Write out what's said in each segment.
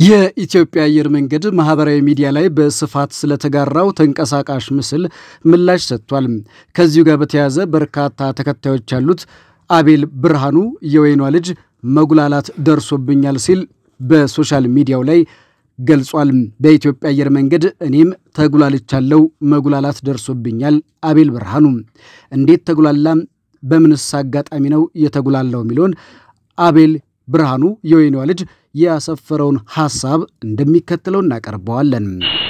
የኢትዮጵያ አየር መንገድ ማህበራዊ ሚዲያ ላይ በስፋት ስለተጋራው ተንቀሳቃሽ ምስል ምላሽ ሰጥቷል። ከዚሁ ጋር በተያያዘ በርካታ ተከታዮች ያሉት አቤል ብርሃኑ የወይኗ ልጅ መጉላላት ደርሶብኛል ሲል በሶሻል ሚዲያው ላይ ገልጿል። በኢትዮጵያ አየር መንገድ እኔም ተጉላልቻለው፣ መጉላላት ደርሶብኛል። አቤል ብርሃኑ እንዴት ተጉላላ? በምንስ አጋጣሚ ነው የተጉላላው? የሚለውን አቤል ብርሃኑ የወይኗ ልጅ ያሰፈረውን ሐሳብ እንደሚከተለው እናቀርበዋለን።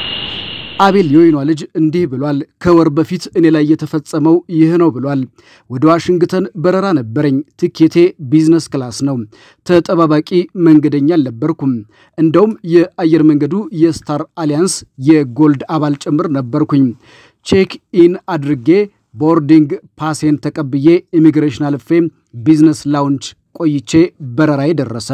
አቤል የወይኗ ልጅ እንዲህ ብሏል። ከወር በፊት እኔ ላይ የተፈጸመው ይህ ነው ብሏል። ወደ ዋሽንግተን በረራ ነበረኝ። ትኬቴ ቢዝነስ ክላስ ነው። ተጠባባቂ መንገደኛ አልነበርኩም። እንደውም የአየር መንገዱ የስታር አሊያንስ የጎልድ አባል ጭምር ነበርኩኝ። ቼክ ኢን አድርጌ ቦርዲንግ ፓሴን ተቀብዬ ኢሚግሬሽን አልፌ ቢዝነስ ላውንች ቆይቼ በረራዬ ደረሰ።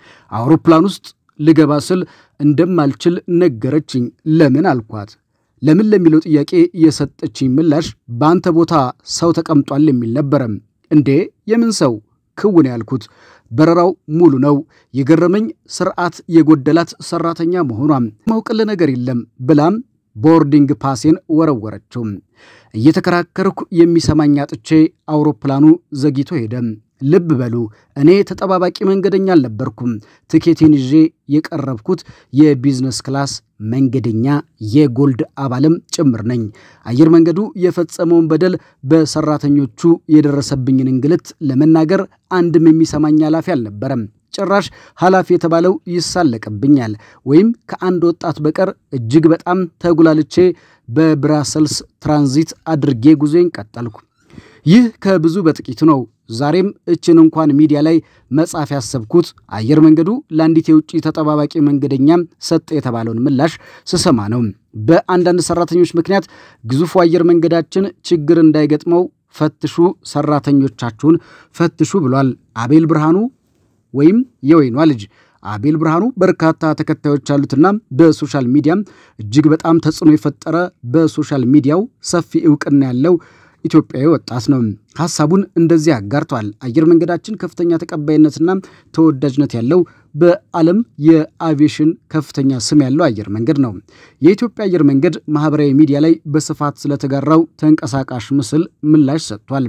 አውሮፕላን ውስጥ ልገባ ስል እንደማልችል ነገረችኝ። ለምን አልኳት። ለምን ለሚለው ጥያቄ የሰጠችኝ ምላሽ በአንተ ቦታ ሰው ተቀምጧል የሚል ነበረ። እንዴ የምን ሰው ክውን ያልኩት። በረራው ሙሉ ነው። የገረመኝ ስርዓት የጎደላት ሰራተኛ መሆኗም ማውቅል ነገር የለም ብላም ቦርዲንግ ፓሴን ወረወረችው። እየተከራከርኩ የሚሰማኝ አጥቼ አውሮፕላኑ ዘግይቶ ሄደ። ልብ በሉ እኔ ተጠባባቂ መንገደኛ አልነበርኩም። ትኬቴን ይዤ የቀረብኩት የቢዝነስ ክላስ መንገደኛ የጎልድ አባልም ጭምር ነኝ። አየር መንገዱ የፈጸመውን በደል፣ በሰራተኞቹ የደረሰብኝን እንግልት ለመናገር አንድም የሚሰማኝ ኃላፊ አልነበረም። ጭራሽ ኃላፊ የተባለው ይሳለቅብኛል። ወይም ከአንድ ወጣት በቀር እጅግ በጣም ተጉላልቼ በብራሰልስ ትራንዚት አድርጌ ጉዞዬን ቀጠልኩ። ይህ ከብዙ በጥቂቱ ነው። ዛሬም እችን እንኳን ሚዲያ ላይ መጻፍ ያሰብኩት አየር መንገዱ ለአንዲት የውጭ ተጠባባቂ መንገደኛም ሰጠ የተባለውን ምላሽ ስሰማ ነው። በአንዳንድ ሰራተኞች ምክንያት ግዙፉ አየር መንገዳችን ችግር እንዳይገጥመው ፈትሹ፣ ሰራተኞቻችሁን ፈትሹ ብሏል አቤል ብርሃኑ ወይም የወይኗ ልጅ አቤል ብርሃኑ በርካታ ተከታዮች ያሉትና በሶሻል ሚዲያም እጅግ በጣም ተጽዕኖ የፈጠረ በሶሻል ሚዲያው ሰፊ እውቅና ያለው ኢትዮጵያዊ ወጣት ነው። ሐሳቡን እንደዚህ አጋርቷል። አየር መንገዳችን ከፍተኛ ተቀባይነትና ተወዳጅነት ያለው በዓለም የአቪዬሽን ከፍተኛ ስም ያለው አየር መንገድ ነው። የኢትዮጵያ አየር መንገድ ማህበራዊ ሚዲያ ላይ በስፋት ስለተጋራው ተንቀሳቃሽ ምስል ምላሽ ሰጥቷል።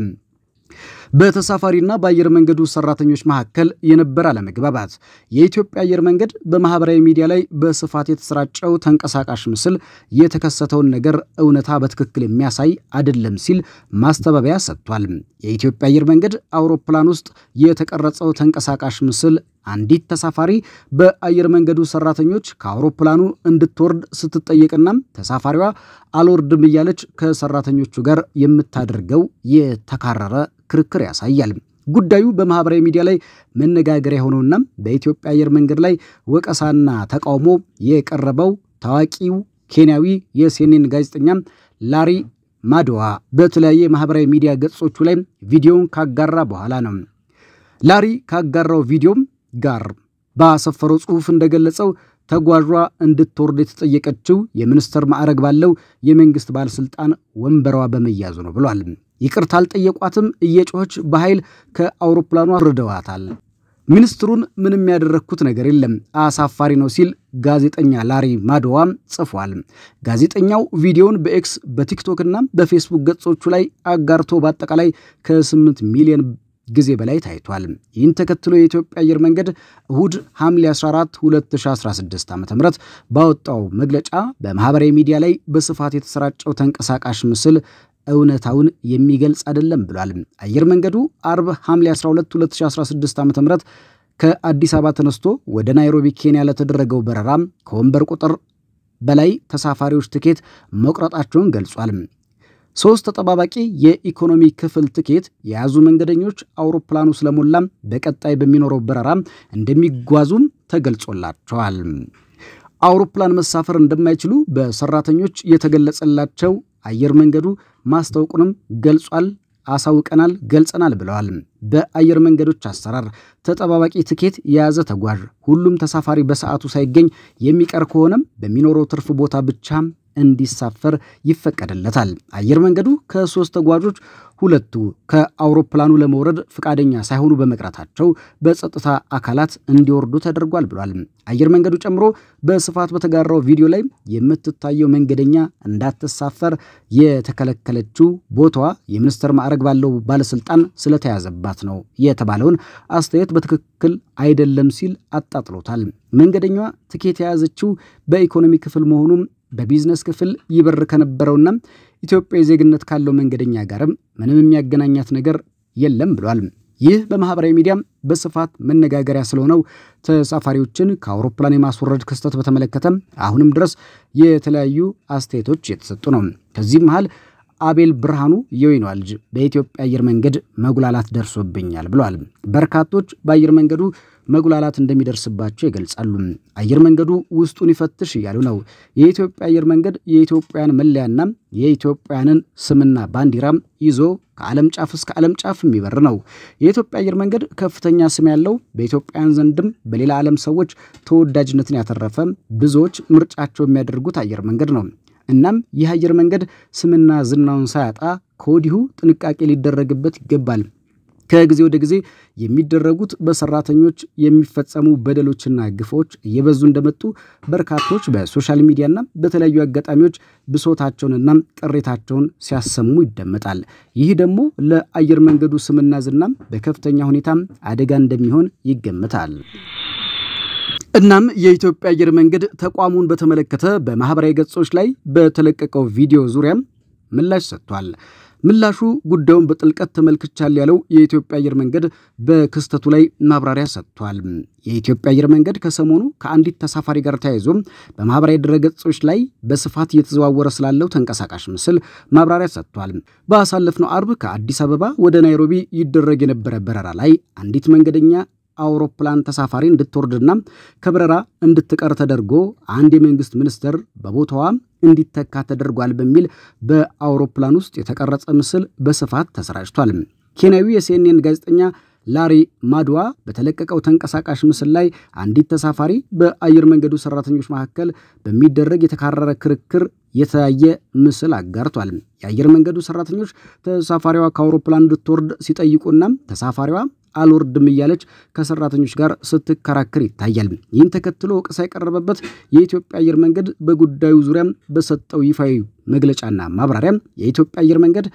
በተሳፋሪና በአየር መንገዱ ሰራተኞች መካከል የነበረ አለመግባባት። የኢትዮጵያ አየር መንገድ በማህበራዊ ሚዲያ ላይ በስፋት የተሰራጨው ተንቀሳቃሽ ምስል የተከሰተውን ነገር እውነታ በትክክል የሚያሳይ አይደለም ሲል ማስተባበያ ሰጥቷል። የኢትዮጵያ አየር መንገድ አውሮፕላን ውስጥ የተቀረጸው ተንቀሳቃሽ ምስል አንዲት ተሳፋሪ በአየር መንገዱ ሰራተኞች ከአውሮፕላኑ እንድትወርድ ስትጠየቅና ተሳፋሪዋ አልወርድም እያለች ከሰራተኞቹ ጋር የምታደርገው የተካረረ ክርክር ያሳያል። ጉዳዩ በማህበራዊ ሚዲያ ላይ መነጋገሪያ የሆነውና በኢትዮጵያ አየር መንገድ ላይ ወቀሳና ተቃውሞ የቀረበው ታዋቂው ኬንያዊ የሴኔን ጋዜጠኛ ላሪ ማዶዋ በተለያየ ማህበራዊ ሚዲያ ገጾቹ ላይ ቪዲዮውን ካጋራ በኋላ ነው። ላሪ ካጋራው ቪዲዮም ጋር ባሰፈረው ጽሑፍ እንደገለጸው ተጓዧ እንድትወርድ የተጠየቀችው የሚኒስትር ማዕረግ ባለው የመንግስት ባለስልጣን ወንበሯ በመያዙ ነው ብሏል። ይቅርታ አልጠየቋትም፣ እየጮኸች በኃይል ከአውሮፕላኗ አውርደዋታል። ሚኒስትሩን ምንም ያደረግኩት ነገር የለም፣ አሳፋሪ ነው ሲል ጋዜጠኛ ላሪ ማዶዋ ጽፏል። ጋዜጠኛው ቪዲዮውን በኤክስ በቲክቶክና በፌስቡክ ገጾቹ ላይ አጋርቶ በአጠቃላይ ከ8 ሚሊዮን ጊዜ በላይ ታይቷል። ይህን ተከትሎ የኢትዮጵያ አየር መንገድ እሁድ ሐምሌ 14 2016 ዓ ም ባወጣው መግለጫ በማህበራዊ ሚዲያ ላይ በስፋት የተሰራጨው ተንቀሳቃሽ ምስል እውነታውን የሚገልጽ አይደለም ብሏል። አየር መንገዱ አርብ ሐምሌ 12 2016 ዓ ም ከአዲስ አበባ ተነስቶ ወደ ናይሮቢ ኬንያ ለተደረገው በረራ ከወንበር ቁጥር በላይ ተሳፋሪዎች ትኬት መቁረጣቸውን ገልጿል። ሶስት ተጠባባቂ የኢኮኖሚ ክፍል ትኬት የያዙ መንገደኞች አውሮፕላኑ ስለሞላም በቀጣይ በሚኖረው በረራ እንደሚጓዙም ተገልጾላቸዋል። አውሮፕላን መሳፈር እንደማይችሉ በሰራተኞች የተገለጸላቸው አየር መንገዱ ማስታወቁንም ገልጿል። አሳውቀናል፣ ገልጸናል ብለዋል። በአየር መንገዶች አሰራር ተጠባባቂ ትኬት የያዘ ተጓዥ ሁሉም ተሳፋሪ በሰዓቱ ሳይገኝ የሚቀር ከሆነም በሚኖረው ትርፍ ቦታ ብቻ እንዲሳፈር ይፈቀድለታል። አየር መንገዱ ከሶስት ተጓዦች ሁለቱ ከአውሮፕላኑ ለመውረድ ፈቃደኛ ሳይሆኑ በመቅረታቸው በጸጥታ አካላት እንዲወርዱ ተደርጓል ብሏል። አየር መንገዱ ጨምሮ በስፋት በተጋራው ቪዲዮ ላይ የምትታየው መንገደኛ እንዳትሳፈር የተከለከለችው ቦታዋ የሚኒስትር ማዕረግ ባለው ባለስልጣን ስለተያዘባት ነው የተባለውን አስተያየት በትክክል አይደለም ሲል አጣጥሎታል። መንገደኛዋ ትኬት የያዘችው በኢኮኖሚ ክፍል መሆኑም በቢዝነስ ክፍል ይበር ከነበረውና ኢትዮጵያዊ ዜግነት ካለው መንገደኛ ጋርም ምንም የሚያገናኛት ነገር የለም ብሏል። ይህ በማህበራዊ ሚዲያም በስፋት መነጋገሪያ ስለሆነው ተሳፋሪዎችን ከአውሮፕላን የማስወረድ ክስተት በተመለከተ አሁንም ድረስ የተለያዩ አስተያየቶች የተሰጡ ነው። ከዚህም መሃል አቤል ብርሃኑ የወይኗ ልጅ በኢትዮጵያ አየር መንገድ መጉላላት ደርሶብኛል ብሏል። በርካቶች በአየር መንገዱ መጉላላት እንደሚደርስባቸው ይገልጻሉ። አየር መንገዱ ውስጡን ይፈትሽ እያሉ ነው። የኢትዮጵያ አየር መንገድ የኢትዮጵያን መለያና የኢትዮጵያንን ስምና ባንዲራም ይዞ ከዓለም ጫፍ እስከ ዓለም ጫፍ የሚበር ነው። የኢትዮጵያ አየር መንገድ ከፍተኛ ስም ያለው በኢትዮጵያውያን ዘንድም በሌላ ዓለም ሰዎች ተወዳጅነትን ያተረፈ ብዙዎች ምርጫቸው የሚያደርጉት አየር መንገድ ነው። እናም ይህ አየር መንገድ ስምና ዝናውን ሳያጣ ከወዲሁ ጥንቃቄ ሊደረግበት ይገባል። ከጊዜ ወደ ጊዜ የሚደረጉት በሰራተኞች የሚፈጸሙ በደሎችና ግፎች እየበዙ እንደመጡ በርካቶች በሶሻል ሚዲያና በተለያዩ አጋጣሚዎች ብሶታቸውንና ቅሬታቸውን ሲያሰሙ ይደመጣል። ይህ ደግሞ ለአየር መንገዱ ስምና ዝናም በከፍተኛ ሁኔታ አደጋ እንደሚሆን ይገምታል። እናም የኢትዮጵያ አየር መንገድ ተቋሙን በተመለከተ በማህበራዊ ገጾች ላይ በተለቀቀው ቪዲዮ ዙሪያም ምላሽ ሰጥቷል። ምላሹ ጉዳዩን በጥልቀት ተመልክቻል ያለው የኢትዮጵያ አየር መንገድ በክስተቱ ላይ ማብራሪያ ሰጥቷል። የኢትዮጵያ አየር መንገድ ከሰሞኑ ከአንዲት ተሳፋሪ ጋር ተያይዞ በማህበራዊ ድረገጾች ላይ በስፋት እየተዘዋወረ ስላለው ተንቀሳቃሽ ምስል ማብራሪያ ሰጥቷል። ባሳለፍነው አርብ ከአዲስ አበባ ወደ ናይሮቢ ይደረግ የነበረ በረራ ላይ አንዲት መንገደኛ አውሮፕላን ተሳፋሪ እንድትወርድና ከበረራ እንድትቀር ተደርጎ አንድ የመንግስት ሚኒስትር በቦታዋ እንዲተካ ተደርጓል በሚል በአውሮፕላን ውስጥ የተቀረጸ ምስል በስፋት ተሰራጭቷል። ኬንያዊ የሲኤንኤን ጋዜጠኛ ላሪ ማድዋ በተለቀቀው ተንቀሳቃሽ ምስል ላይ አንዲት ተሳፋሪ በአየር መንገዱ ሰራተኞች መካከል በሚደረግ የተካረረ ክርክር የተያየ ምስል አጋርቷል። የአየር መንገዱ ሰራተኞች ተሳፋሪዋ ከአውሮፕላን እንድትወርድ ሲጠይቁና ተሳፋሪዋ አልወርድም እያለች ከሰራተኞች ጋር ስትከራከር ይታያል። ይህን ተከትሎ ወቀሳ የቀረበበት የኢትዮጵያ አየር መንገድ በጉዳዩ ዙሪያም በሰጠው ይፋዊ መግለጫና ማብራሪያ የኢትዮጵያ አየር መንገድ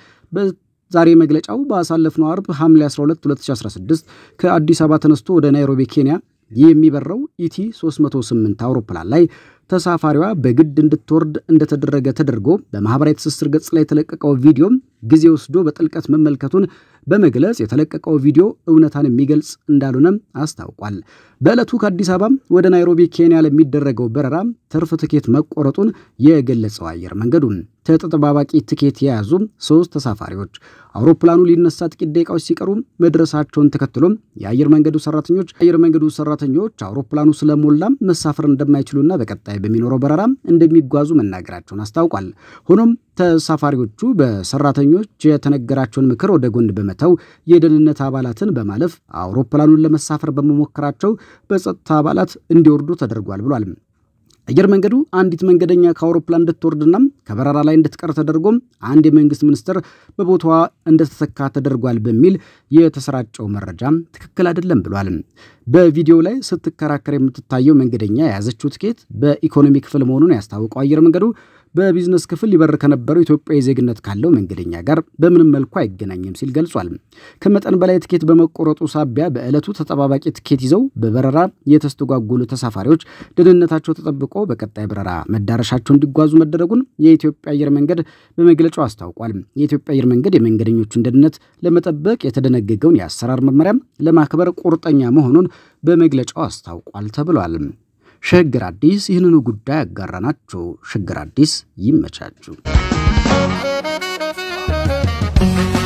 ዛሬ መግለጫው ባሳለፍነው አርብ ሐምሌ 12 2016 ከአዲስ አበባ ተነስቶ ወደ ናይሮቢ ኬንያ የሚበረው ኢቲ 308 አውሮፕላን ላይ ተሳፋሪዋ በግድ እንድትወርድ እንደተደረገ ተደርጎ በማህበራዊ ትስስር ገጽ ላይ የተለቀቀው ቪዲዮ ጊዜ ወስዶ በጥልቀት መመልከቱን በመግለጽ የተለቀቀው ቪዲዮ እውነታን የሚገልጽ እንዳልሆነም አስታውቋል። በዕለቱ ከአዲስ አበባ ወደ ናይሮቢ ኬንያ ለሚደረገው በረራ ትርፍ ትኬት መቆረጡን የገለጸው አየር መንገዱ ተጠባባቂ ትኬት የያዙ ሶስት ተሳፋሪዎች አውሮፕላኑ ሊነሳ ጥቂት ደቂቃዎች ሲቀሩ መድረሳቸውን ተከትሎም የአየር መንገዱ ሰራተኞች አየር መንገዱ ሰራተኞች አውሮፕላኑ ስለሞላ መሳፈር እንደማይችሉና በቀጣይ በሚኖረው በረራ እንደሚጓዙ መናገራቸውን አስታውቋል። ሆኖም ተሳፋሪዎቹ በሰራተኞች የተነገራቸውን ምክር ወደ ጎን በመተው የደህንነት አባላትን በማለፍ አውሮፕላኑን ለመሳፈር በመሞከራቸው በጸጥታ አባላት እንዲወርዱ ተደርጓል ብሏል። አየር መንገዱ አንዲት መንገደኛ ከአውሮፕላን እንድትወርድና ከበረራ ላይ እንድትቀር ተደርጎም አንድ የመንግስት ሚኒስትር በቦታዋ እንደተተካ ተደርጓል በሚል የተሰራጨው መረጃ ትክክል አይደለም ብሏል። በቪዲዮው ላይ ስትከራከር የምትታየው መንገደኛ የያዘችው ትኬት በኢኮኖሚ ክፍል መሆኑን ያስታወቀው አየር መንገዱ በቢዝነስ ክፍል ሊበር ከነበረው ኢትዮጵያዊ ዜግነት ካለው መንገደኛ ጋር በምንም መልኩ አይገናኝም ሲል ገልጿል። ከመጠን በላይ ትኬት በመቆረጡ ሳቢያ በዕለቱ ተጠባባቂ ትኬት ይዘው በበረራ የተስተጓጎሉ ተሳፋሪዎች ደህንነታቸው ተጠብቆ በቀጣይ በረራ መዳረሻቸው እንዲጓዙ መደረጉን የኢትዮጵያ አየር መንገድ በመግለጫው አስታውቋል። የኢትዮጵያ አየር መንገድ የመንገደኞቹን ደህንነት ለመጠበቅ የተደነገገውን የአሰራር መመሪያ ለማክበር ቁርጠኛ መሆኑን በመግለጫው አስታውቋል ተብሏል። ሸገር አዲስ ይህንኑ ጉዳይ ያጋራናቸው። ሸገር አዲስ ይመቻችሁ።